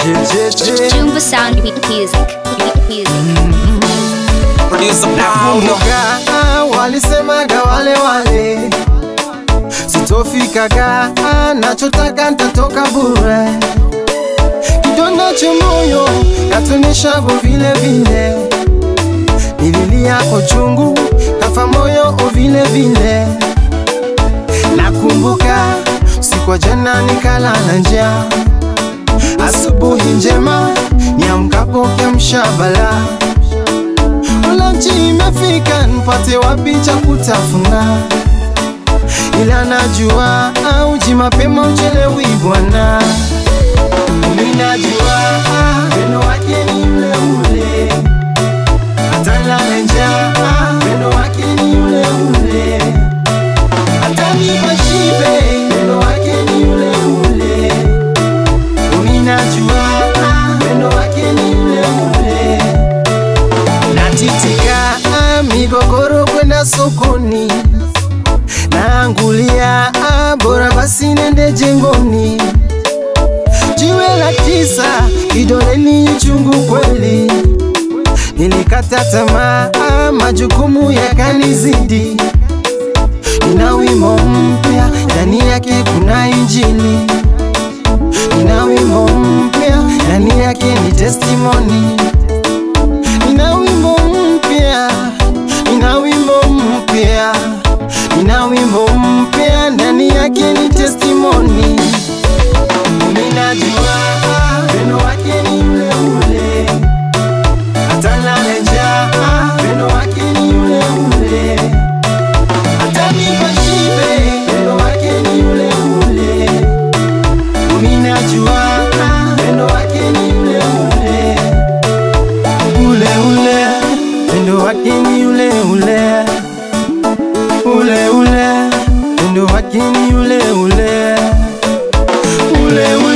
jejeje Jumbo Sound Music. Music. Producer Paulo. nakumbuka walisemaga wale wale sitofikaga nachotaka ntatoka bure kidonda cha moyo katunishago vile vile nililia kwa chungu kafa moyo o vile vile nakumbuka siku ya jana nikala na njaa asubuhi njema niamkapo kamshabala Lunch imefika, nipate wapi cha kutafuna? Ila najua auji mapema uchelewi bwana. Mimi najua wendo wake ni ule ule, atalala njaa, wendo wake ni ule ule, atanipa shibe, wendo wake ni ule ule. Mimi najua wendo wake ni ule ule natitika migogoro kwenda sokoni naangulia bora basi nende jengoni jiwe la tisa kidoleni chungu kweli nilikata tamaa majukumu yakanizidi nina wimbo mpya ndani yake kuna injili nina wimbo mpya ndani yake ni testimoni Nina wimbo mpya, nina wimbo mpya, nina wimbo mpya, ndani yake ni testimony. Ninajua wendo wake ni ule ule, atalala njaa, wendo wake ni ule ule, atanipa shibe, wendo wake ni ule ule. Ninajua wendo wake ni ule ule ule ule wendo wake ni ule ule ule ule wendo wake ni ule ule ule ule